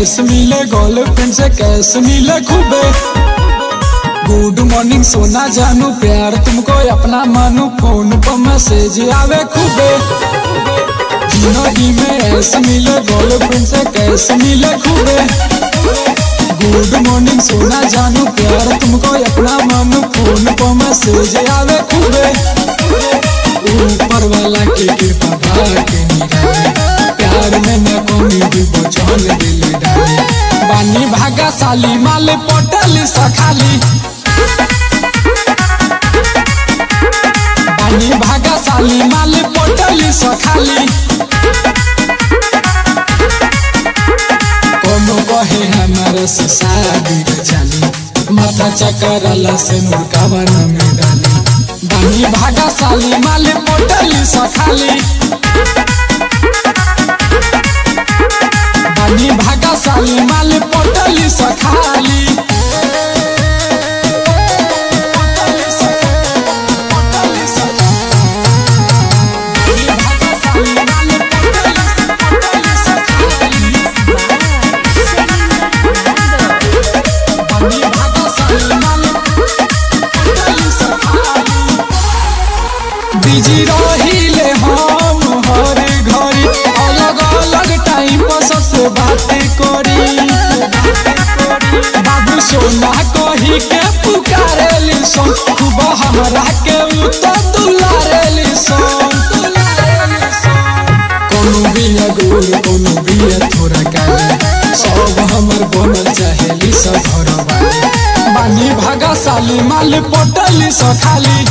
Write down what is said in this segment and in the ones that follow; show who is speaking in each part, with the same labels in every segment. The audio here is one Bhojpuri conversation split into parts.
Speaker 1: ऐस मिले गर्लफ्रेंड से कैस मिले खूबे गुड मॉर्निंग सोना जानू प्यार तुमको अपना मानू फोन पर मैसेज आवे खूबे जिंदगी में ऐस मिले गर्लफ्रेंड से कैस मिले खूबे गुड मॉर्निंग सोना जानू प्यार तुमको अपना मानू फोन पर मैसेज आवे खूबे ऊपर वाला के कृपा भाग्य निराले प्यार में न कोई भी बचल दिल डाले बानी भागा साली माल पटल सखाली बानी भागा साली माल पटल सखाली कोनो कहे हमारे से शादी रे जाली माथा चकरला से मुर्गावा न में डाली बानी भागा साली माल पटल सखाली बानी भागा साली माल पटल सखाली बिजी रहिले हम हर घड़ी अलग अलग टाइम पर सबसे बातें करी बाबू सोना कही के पुकारेली सन खूब हमरा के उत्तर दुलारेली सन कोनो बिया गोल कोनो बिया थोड़ा काली सब हमर बनल चाहेली सब घर वाली बानी भागा साली माल पटली सखाली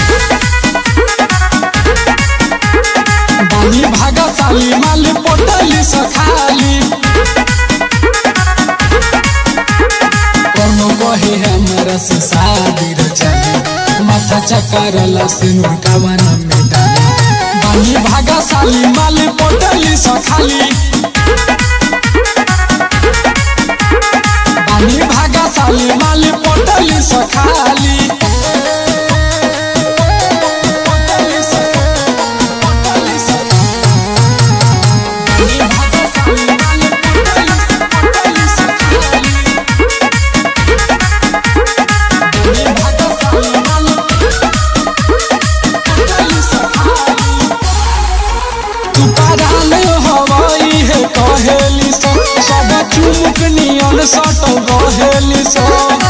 Speaker 1: बानी भागा साली माल पटली सखाली कोनो कहे हमरा से शादी रे चली माथा चकरला से नुरकावा न में डाली बानी भागा साली माल पटली सखाली बानी भागा साली माल पटली सखाली तू पाराल हवाई है कहेली सो सब चुमुक नियन सटल रहेली सो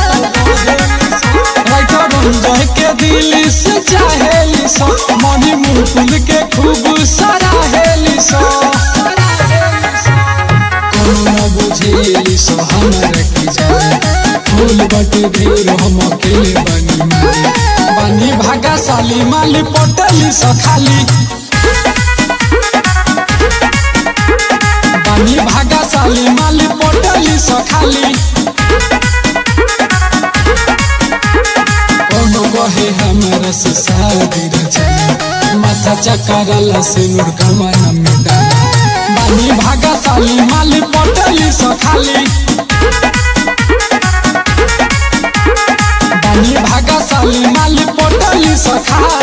Speaker 1: राइटर रंजय के दिल से चाहेली सो मनी मुकुल के खूब सराहेली सो कोनो न बुझेली सो हमर की जाने फूल बटे भीड़ हम अकेले बनी मारी बानी भागा साली माली पटली सखाली बानी भागा साली माली पटली सखाली कोनो कहे हमरा से शादी रे चली माथा चकरला से नुरकावा न में डाली बानी भागा साली माली पटली सखाली बानी भागा साली माली पटली सखाली